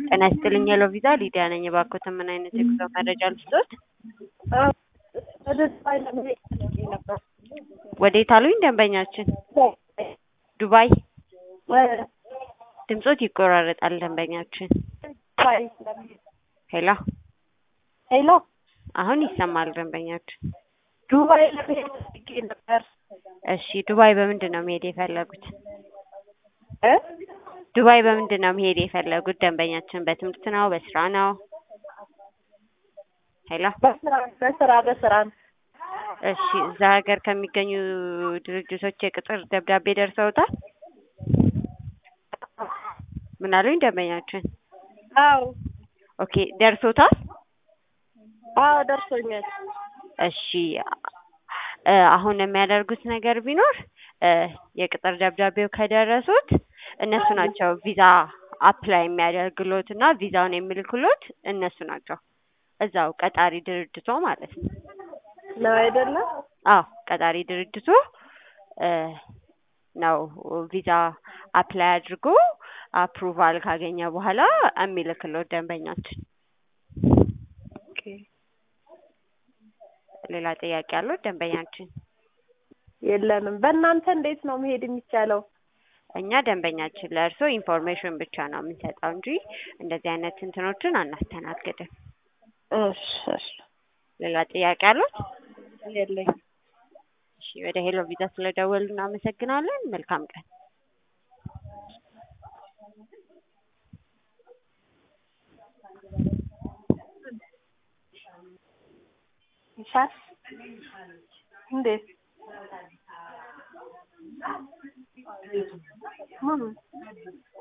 ጤና ይስጥልኝ ሄሎ ቪዛ ሊዲያ ነኝ። እባክዎትን ምን አይነት የጉዞ መረጃ ልስጥዎት? ወደ ዱባይ ለመሄድ ፈልጌ ነበር። ወዴት አሉኝ ደንበኛችን? ዱባይ። ወደ ድምጾት ይቆራረጣል ደንበኛችን። ዱባይ ለመሄድ ሄሎ ሄሎ፣ አሁን ይሰማል ደንበኛችን። ዱባይ ለመሄድ ፈልጌ ነበር። እሺ ዱባይ በምንድን ነው መሄድ የፈለጉት? እ ዱባይ በምንድን ነው መሄድ የፈለጉት ደንበኛችን? በትምህርት ነው? በስራ ነው? ሄሎ በስራ በስራ በስራ ነው። እሺ እዛ ሀገር ከሚገኙ ድርጅቶች የቅጥር ደብዳቤ ደርሰውታል? ምን አሉኝ ደንበኛችን? አዎ ኦኬ ደርሶታል? አዎ ደርሶኛል። እሺ እ አሁን የሚያደርጉት ነገር ቢኖር እ የቅጥር ደብዳቤው ከደረሱት እነሱ ናቸው ቪዛ አፕላይ የሚያደርግሎት እና ቪዛውን የሚልክሎት እነሱ ናቸው። እዛው ቀጣሪ ድርጅቶ ማለት ነው። ነው አይደለም? አዎ ቀጣሪ ድርጅቱ እ ነው ቪዛ አፕላይ አድርጎ አፕሩቫል ካገኘ በኋላ የሚልክሎት ደንበኛችን። ኦኬ ሌላ ጥያቄ ያለው ደንበኛችን? የለንም። በእናንተ እንዴት ነው መሄድ የሚቻለው? እኛ ደንበኛችን ለእርስዎ ኢንፎርሜሽን ብቻ ነው የምንሰጠው እንጂ እንደዚህ አይነት እንትኖችን አናስተናግድም። እሺ እሺ ሌላ ጥያቄ አሉት? የለኝም። እሺ ወደ ሄሎ ቪዛ ስለደወሉ እናመሰግናለን። መልካም ቀን። ይሻል እንዴት? ምን